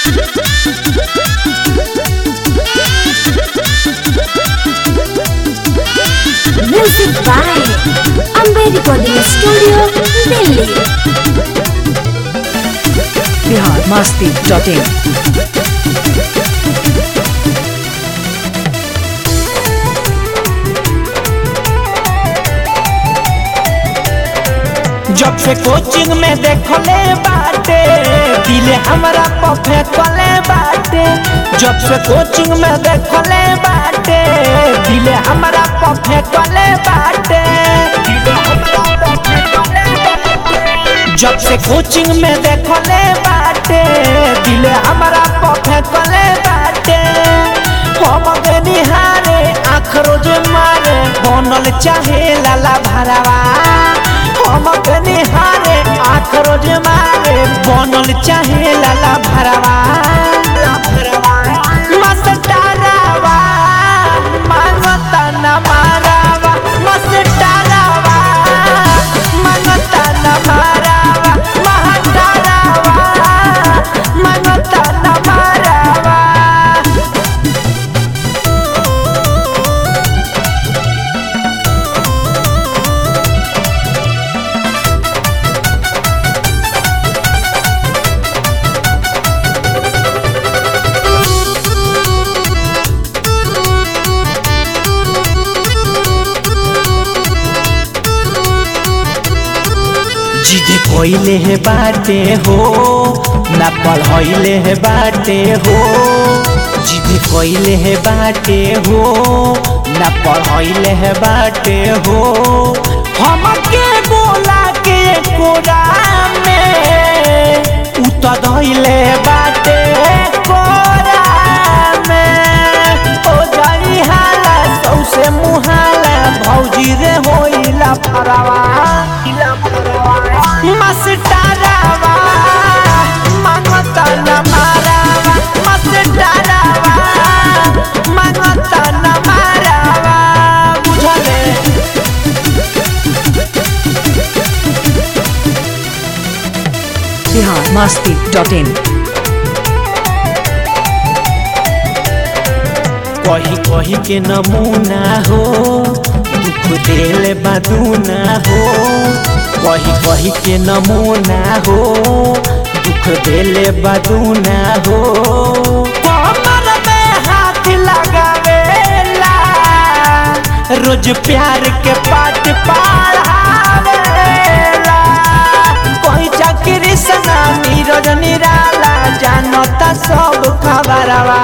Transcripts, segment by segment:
Music by Amber Recording Studio, Delhi. Bihar Masti dot in जब से coaching में देखले बाटे दिले हमरा पफे कले बाटे जब से कोचिंग में देखले बाटे दिले हमरा पफे कले बाटे जब से कोचिंग में देखले बाटे दिले हमरा पफे कले बाटे हम के निहारे आँख रोज मारे बनल चाहे लाला भरावा हम के निहारे आँख रोज मारे बनल चाहे लाला भरावा मस्टरावा मांगता न मारावा मस्टरावा मांगता न मारावा महटरावा मांगता न मारावा जिदे कोइले है बाटे हो ना पढ़ाइले है बाटे हो जिदे कोइले है बाटे हो ना पढ़ाइले है बाटे हो हमके बोला के कोरा में उतर धइले बाटे कोरा में ओ जाई हाला सौसे मुहाला भौजी रे होइला फरावा मस्टरावा मांगता न मारावा मस्टरावा मांगता न मारावा बुझले बिहार मस्ती डॉट इन कही कही के नमूना हो दुख दिल बदूना हो कही कही के नमूना हो दुख दिल बदूना हो कमर में हाथ लगावेला रोज प्यार के पाठ पढ़ावेला कोई चाकरी सना नीरज निराला जानता सब खबरवा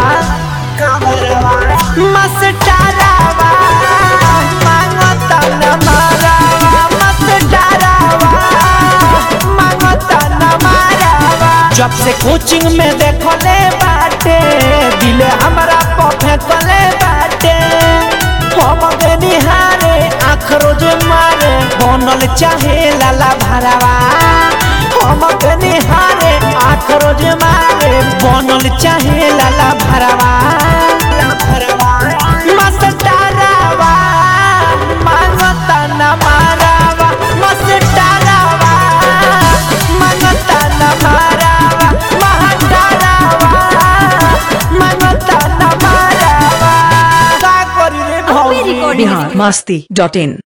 मस्टरावा मांगता न मारावा मस्टरावा मांगता न मारावा जब से कोचिंग में देखले बाटे दिल हमरा पफे कले बाटे हम के निहारे आँख रोज मारे बनल चाहे लाला भरावा हम के निहारे आँख रोज मारे बनल चाहे लाला भरावा मस्टरावा मांगता न मारावा मस्टरावा मांगता न मारावा महटरावा मांगता न मारावा का करी रे Amber भौजी Recording बिहार मस्ती डॉट इन